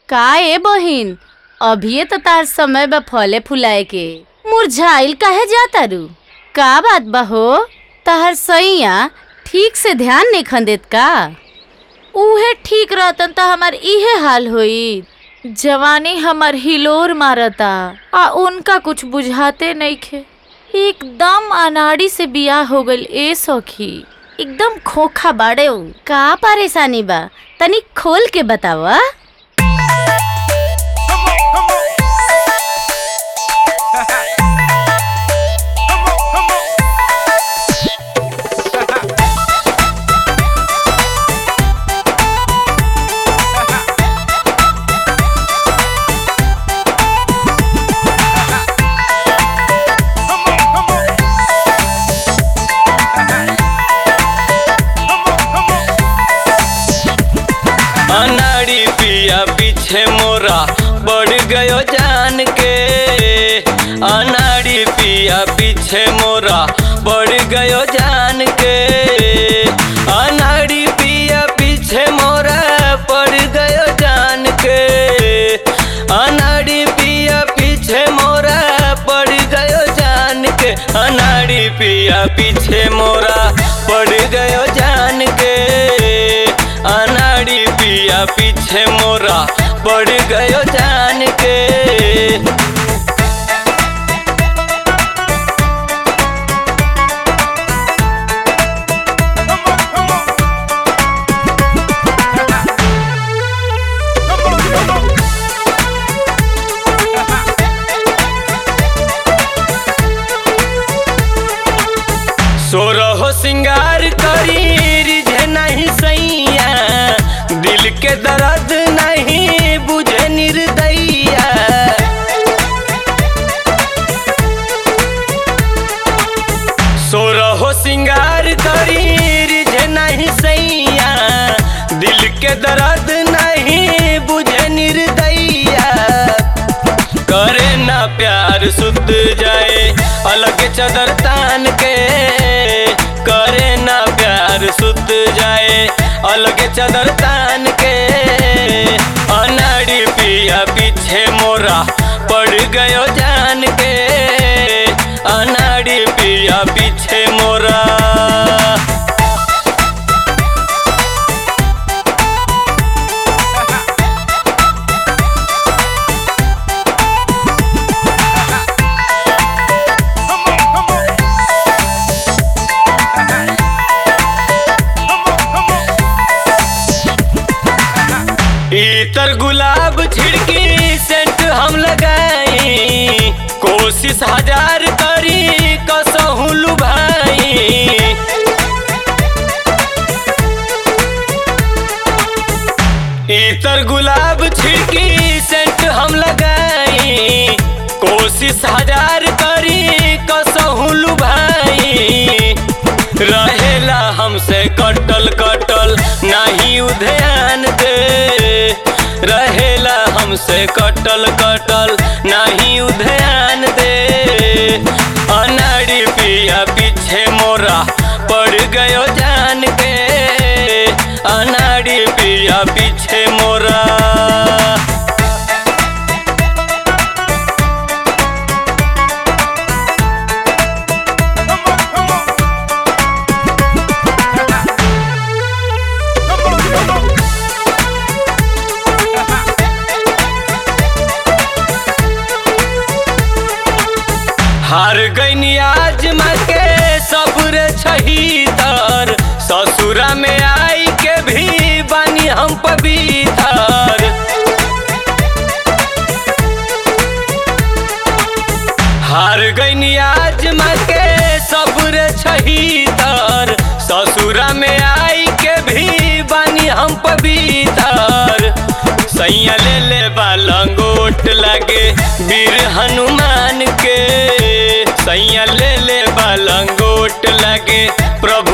का ए बहिन अभिये तो तार समय बा फले फुलाए के मुरझाइल काहे जातारू का बात बा हो तहर सैया ठीक से ध्यान नहीं देत का उहे ठीक रहतन त हमार इहे हाल होई जवानी हमर हिलोर मारता आ उनका कुछ बुझाते नइखे एकदम अनाड़ी से बियाह हो गइल ए सखी एकदम खोखा बाड़े उ। का परेशानी बा तनी खोल के बतावा अनाड़ी पिया पीछे मोरा बढ़ गयो जान के अनाड़ी पिया पीछे मोरा बढ़ गयो जान के अनाड़ी पिया पीछे मोरा पड़ गयो जान के अनाड़ी पिया पीछे मोरा पड़ गयो जान के अनाड़ी पिया पीछे मोरा पड़ गयो जान के अनाड़ी पिया पीछे मोरा पड़ गयो जान के सोरहो सिंगार करी रिझे नहीं सैया दिल के दर्द नहीं बुझे निर्दैया सोरहो सिंगार करी रिझे नहीं सैया दिल के दर्द नहीं बुझे निर्दैया करे ना प्यार सुध जाए अलग चदर तान के करे ना प्यार सुध जाए अलग चदर तान के अनाड़ी पिया पीछे मोरा पड़ गयो जान के अनाड़ी पिया पीछे मोरा इतर गुलाब छिड़की सेंट हम लगाई कोशिश हजार करी कसहू लुभाई इतर गुलाब छिड़की सेंट हम लगाई कोशिश हजार करी कसहू लुभाई रहेला हमसे कटल कटल नहीं उध्यान दे रहेला हमसे कटल कटल नहीं उध्यान दे अनाड़ी पिया पीछे मोरा पड़ गयो जान के अनाड़ी पिया पीछे मोरा हार गईनी आज के सबरे छहीतर ससुरा में आई के भी बानी हम पवित्र हार गईनी आज के सबरे छहीतर ससुरा में आई के भी बानी हम पवित्र सैया ले ले बालंगोट लगे वीर हनुमान के सैया ले ले बालंगोट लगे प्रभु